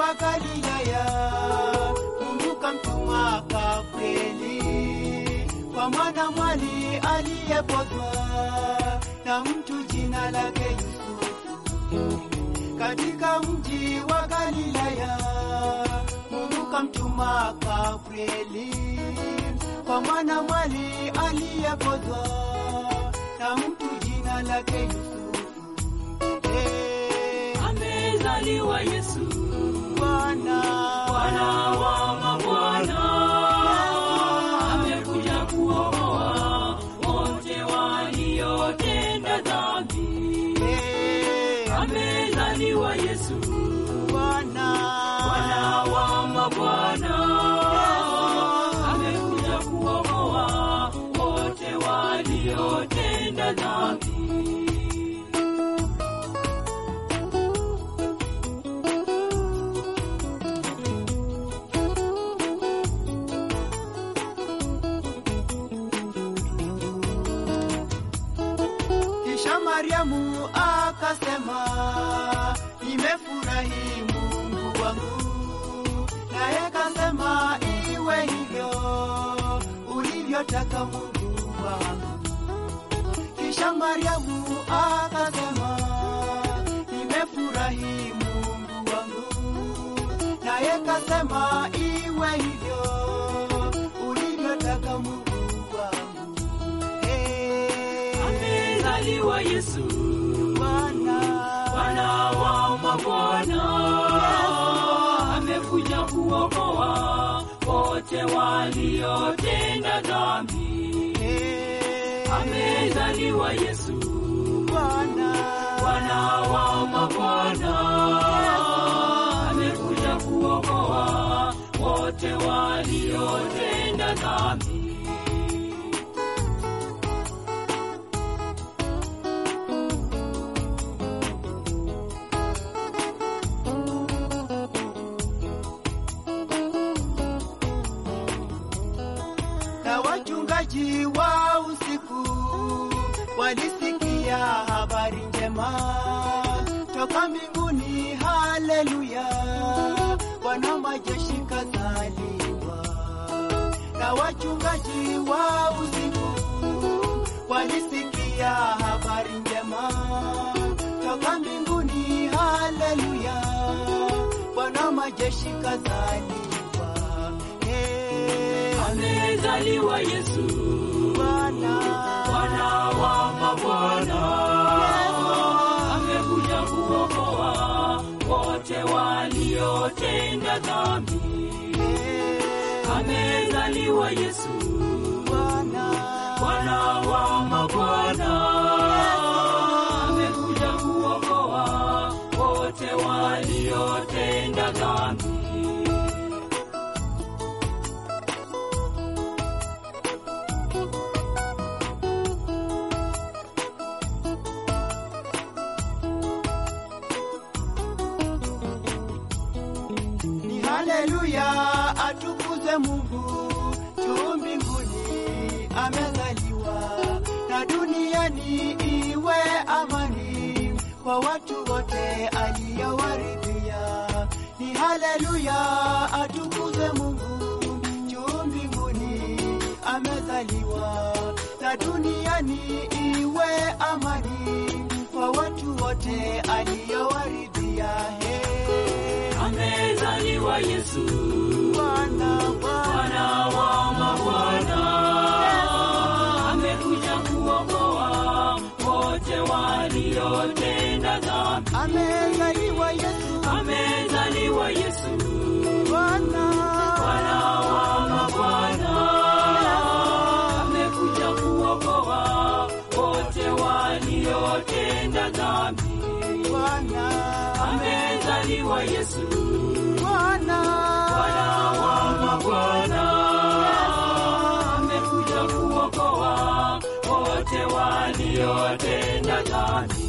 wa Galilaya, Mungu kamtuma Gabrieli kwa mwana mwali aliyepozwa na mtu jina lake Yusufu katika mji wa Galilaya. Mungu kamtuma Gabrieli kwa mwana mwali aliyepozwa na mtu jina lake Yusufu. Eh, amezaliwa Yesu, Bwana Bwana wa mabwana, amekuja kuokoa wote waliotenda dhambi. Eh, Amezaliwa Yesu, Bwana Bwana wa mabwana, amekuja kuokoa wote waliotenda dhambi. Kisha Mariamu akasema, nimefurahi Mungu wangu, naye kasema, iwe hivyo ulivyotaka Mungu wangu. Kisha Mariamu akasema, nimefurahi Mungu wangu, naye kasema, iwe hivyo ulivyotaka Mungu wangu. Hey. Amezaliwa Yesu, Bwana Bwana wa mabwana, amekuja kuokoa wote waliotenda dhambi. Eh, Amezaliwa Yesu, Bwana Bwana wa mabwana, amekuja kuokoa wote waliotenda dhambi. na wachungaji wa usiku walisikia habari njema toka mbinguni. Haleluya, Bwana majeshi kazaliwa. Na wachungaji wa usiku walisikia habari njema toka mbinguni. Haleluya, Bwana majeshi kazaliwa. Hey, Amezaliwa Yesu, Bwana Bwana wa mabwana, amekuja kuokoa wote waliotenda dhambi. Amezaliwa Yesu, Bwana Bwana wa mabwana, amekuja kuokoa wote waliotenda dhambi. ni haleluya, atukuze Mungu juu mbinguni amezaliwa, na duniani iwe amani kwa watu wote aliyowaridhia. Ni haleluya, atukuze Mungu juu mbinguni amezaliwa, na duniani iwe amani kwa watu wote aliyowaridhia. Hey. Amezaliwa Yesu, Bwana, Bwana, Bwana wa mabwana, amekuja kuokoa wote waliotenda dhambi. amezaliwa Yesu, Amezaliwa Yesu, Bwana, Bwana wa mabwana, amekuja kuokoa wote waliotenda dhambi. Bwana, Amezaliwa Yesu, Bwana, Bwana wa mabwana, amekuja kuokoa wote waliotenda dhambi.